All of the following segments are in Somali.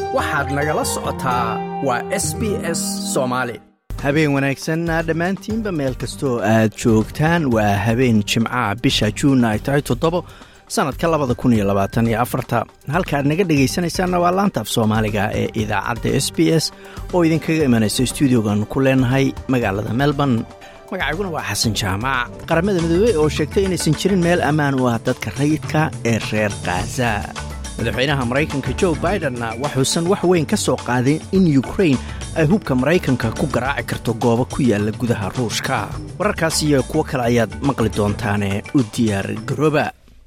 waxaad nagala socotaa waa s b s soomaali habeen wanaagsan dhammaantiinba meel kastoo aad joogtaan waa habeen jimcaha bisha juunna ay tahay toddobo sannadka labada kun iyo labaatan iyo afarta halkaaad naga dhegaysanaysaanna waa laanta af soomaaliga ee idaacadda s b s oo idinkaga imanaysa stuudiogan ku leenahay magaalada melbourne magacayguna waa xasan jaamac qaramada midoobey oo sheegtay inaysan jirin meel ammaan u ah dadka rayidka ee reer khaza madaxweynaha maraykanka jo bidenna waxuusan wax weyn ka soo qaadin in yukrain ay hubka maraykanka ku garaaci karto goobo ku yaalla gudaha ruushka wararkaas iyo kuwo kale ayaad maqli doontaane u diyaar garooba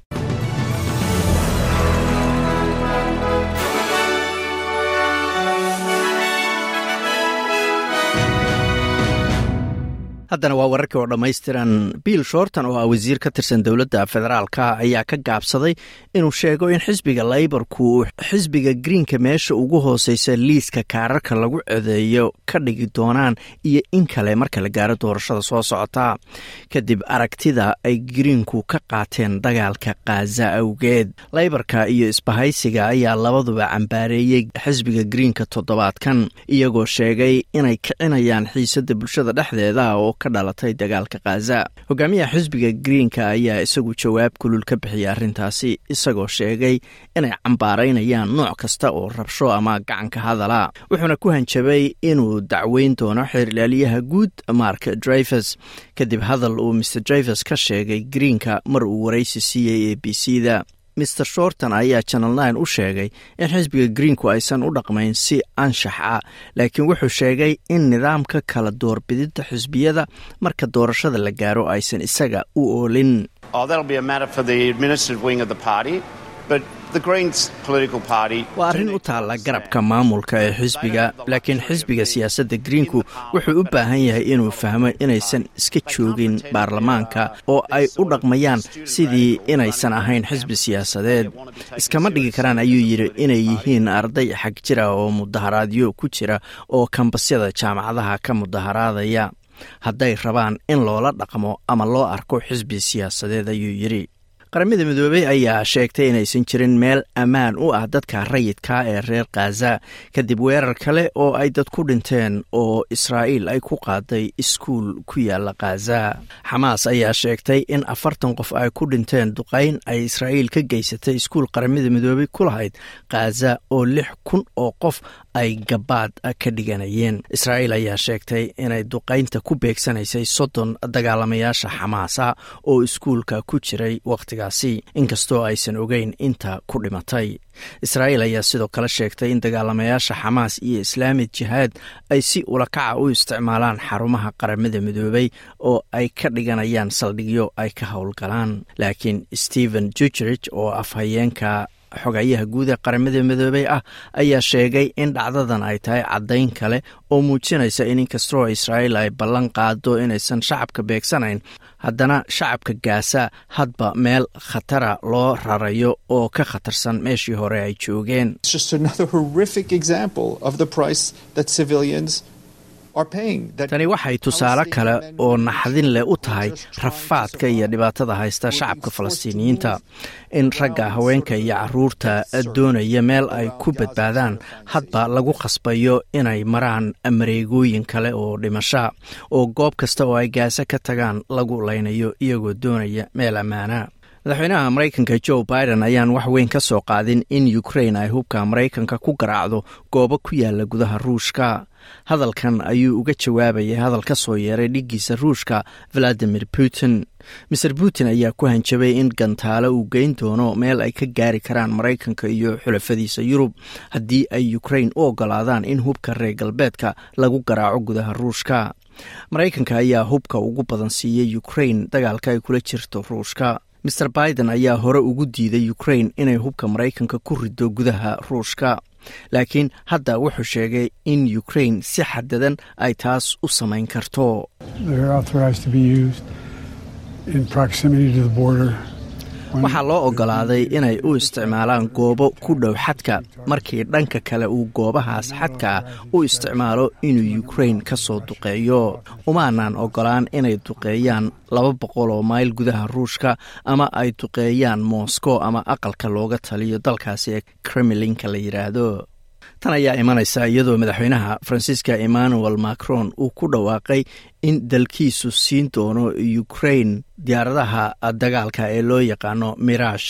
haddana waa wararkii oo dhammaystiran bill shorton oo ah wasiir ka tirsan dowladda federaalka ayaa ka gaabsaday inuu sheego in xisbiga laybarku xisbiga greenka meesha ugu hooseysa liiska kaararka lagu codeeyo ka dhigi doonaan iyo in kale marka la gaaro doorashada soo socota kadib aragtida ay greenku ka qaateen dagaalka khaza awgeed laybarka iyo isbahaysiga ayaa labaduba cambaareeyey xisbiga greenka toddobaadkan iyagoo sheegay inay kicinayaan xiisada bulshada dhexdeeda oo ka dhalatay dagaalka khaza hogaamiyaha xisbiga greenka ayaa isagu jawaab kulul ka bixiyay arrintaasi isagoo sheegay inay cambaaraynayaan nooc kasta oo rabsho ama gacanka hadala wuxuuna ku hanjabay inuu dacweyn doono xeerlaaliyaha guud mark drivers kadib hadal uu mr drivers ka sheegay greenka mar uu waraysi siiyey e b c da mr shorton ayaa channel nine u sheegay in xisbiga greenku aysan u dhaqmayn si anshax ah laakiin wuxuu sheegay in nidaamka kala doorbididda xisbiyada marka doorashada la gaaro aysan isaga u oolin waa arrin u taalla garabka maamulka ee xisbiga laakiin xisbiga siyaasadda greenku wuxuu u baahan yahay inuu fahmo inaysan iska joogin baarlamaanka oo ay u dhaqmayaan sidii inaysan ahayn xisbi siyaasadeed iskama dhigi karaan ayuu yidhi inay yihiin arday xag jira oo mudaharaadyo ku jira oo kambasyada jaamacadaha ka mudaharaadaya hadday rabaan in loola dhaqmo ama loo arko xisbi siyaasadeed ayuu yidhi qaramada midoobey ayaa sheegtay inaysan jirin meel ammaan u ah dadka rayidka ee reer khaza kadib weerar kale oo ay dad ku dhinteen oo israa'iil ay ku qaaday iskuul ku yaalla khaza xamaas ayaa sheegtay in afartan qof ay ku dhinteen duqayn ay israa'iil ka geysatay iskuul qaramada midoobey ku lahayd khaza oo lix kun oo qof ay gabaad ka dhiganayeen israa'iil ayaa sheegtay inay duqaynta ku beegsanaysay soddon dagaalamayaasha xamaasa oo iskuulka ku jiray wakhtigaasi inkastoo aysan ogeyn inta ku dhimatay israa'iil ayaa sidoo kale sheegtay in dagaalamayaasha xamaas iyo islaamid jihaad ay si ulakaca u isticmaalaan xarumaha qaramada midoobey oo ay ka dhiganayaan saldhigyo ay ka howlgalaan laakiin stephen jugerich oo afhayeenka xogayaha guud ee qaramada midoobey ah ayaa sheegay in dhacdadan ay tahay caddayn kale oo muujinaysa in inkastoo israa'iil ay ballan qaado inaysan shacabka beegsanayn haddana shacabka gaasa hadba meel khatara loo rarayo oo ka khatarsan meeshii hore ay joogeen tani waxay tusaale kale oo naxdin leh u tahay rafaadka iyo dhibaatada haysta shacabka falastiiniyiinta in ragga haweenka iyo caruurta doonaya meel ay ku badbaadaan hadba lagu khasbayo inay maraan mareegooyin kale oo dhimasha oo goob kasta oo ay gaasa ka tagaan lagu laynayo iyagoo doonaya meel ammaana madaxweynaha maraykanka jo biden ayaan wax weyn ka soo qaadin in ukrain ay hubka maraykanka ku garaacdo goobo ku yaala gudaha ruushka hadalkan ayuu uga jawaabayay hadal ka soo yeeray dhiggiisa ruushka valadimir putin maser putin ayaa ku hanjabay in gantaalo uu geyn doono meel ay ka gaari karaan maraykanka iyo xulafadiisa yurub haddii ay ukrain u ogolaadaan in hubka reer galbeedka lagu garaaco gudaha ruushka maraykanka ayaa hubka ugu badan siiyey ukrain dagaalka ay kula jirto ruushka maer biden ayaa hore ugu diiday ukrain inay hubka maraykanka ku rido gudaha ruushka laakiin hadda wuxuu sheegay in ukrain si xadadan ay taas u samayn karto waxaa loo ogolaaday inay u isticmaalaan goobo ku dhow xadka markii dhanka kale uu goobahaas xadka ah u isticmaalo inuu ukrain ka soo duqeeyo umaanaan ogolaan inay duqeeyaan laba boqol oo mayl gudaha ruushka ama ay duqeeyaan moscow ama aqalka looga taliyo dalkaasi ee kremlinka la yidhaahdo tan ayaa imanaysa iyadoo madaxweynaha faransiiska emmanuel macron uu ku dhawaaqay in dalkiisu siin doono ukraine diyaaradaha dagaalka ee loo yaqaano mirash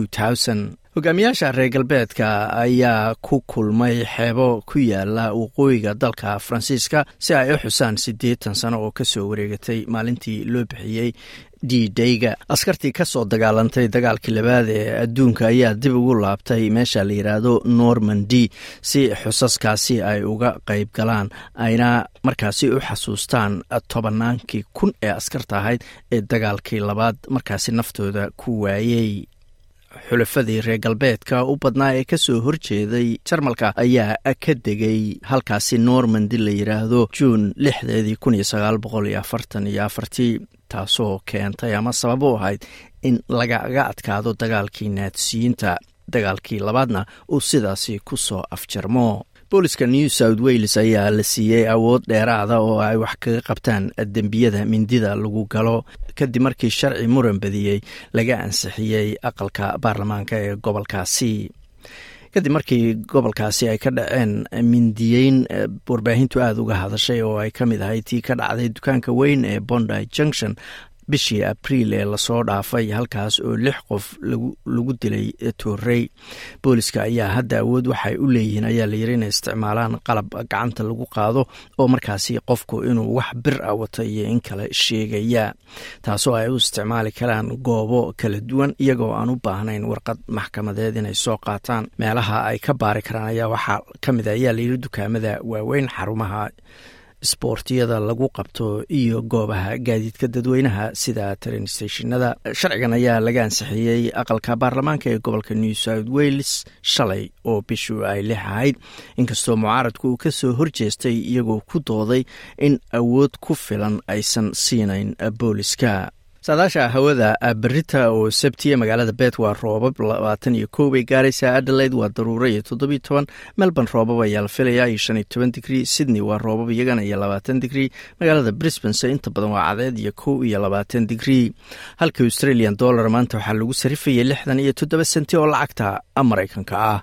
hogaamiyaasha reer galbeedka ayaa ku kulmay xeebo ku yaala waqooyiga dalka faransiiska si ay u xusaan siddeetan sano oo kasoo wareegatay maalintii loo bixiyey d dayga askartii ka soo dagaalantay dagaalkii labaad ee adduunka ayaa dib ugu laabtay meesha la yidhaahdo normandy si xusaskaasi ay uga qayb galaan ayna markaasi u xasuustaan tobannaankii kun ee askarta ahayd ee dagaalkii labaad markaasi naftooda ku waayey xulafadii reer galbeedka u badnaa ee kasoo horjeeday jarmalka ayaa ka degay halkaasi normandy la yidhaahdo juun lixdeedii kun iyo sagaal boqol iyo afartan iyo afartii taasoo keentay ama sabab u ahayd in lagaga adkaado dagaalkii naadsiyiinta dagaalkii labaadna uu sidaasi ku soo afjarmo booliska new south wales ayaa la siiyey awood dheeraada oo ay wax kaga qabtaan dembiyada mindida lagu galo kadib markii sharci muran badiyey laga ansixiyey aqalka baarlamaanka ee gobolkaasi kadib markii gobolkaasi ay ka dhaceen mindiyeyn warbaahintu aada uga hadashay oo ay ka mid ahay tii ka dhacday dukaanka weyn ee bondi junction bishii abriil ee lasoo dhaafay halkaas oo lix qof lagu dilay toorey booliska ayaa hadda awood waxay u leeyihiin ayaa layiri inay isticmaalaan qalab gacanta lagu qaado oo markaasi qofku inuu wax bir a wato iyo in kale sheegaya taasoo ay u isticmaali karaan goobo kala duwan iyagoo aan u baahnayn warqad maxkamadeed inay soo qaataan meelaha ay ka baari karaan ayaa waxaa ka mid a ayaa layiri dukaamada waaweyn xarumaha isboortiyada lagu qabto iyo goobaha gaadiidka dadweynaha sida train stationada sharcigan ayaa laga ansixiyey aqalka baarlamaanka ee gobolka new south wales shalay oo bishu ay lix ahayd inkastoo mucaaradku uu kasoo horjeestay iyagoo ku dooday in awood ku filan aysan siinayn booliska saadaasha hawada berita oo sabtiya magaalada bet waa roobab labaatan iyo kow bay gaaraysaa adelaide waa daruuro iyo toddobiyo toban melbourne roobab ayaa la filayaa iyo shan iyo toban digrii sydney waa roobab iyagana iyo labaatan digrii magaalada brisbane inta badan waa cadeed iyo kow iyo labaatan digrii halka australian dollar maanta waxaa lagu sarifayay lixdan iyo toddoba senti oo lacagta maraykanka ah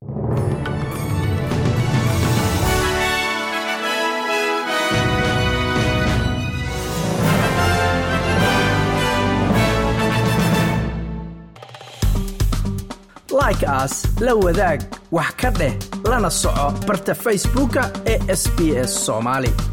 like aas la wadaag wax ka dheh lana soco barta facebooka ee sb s somaali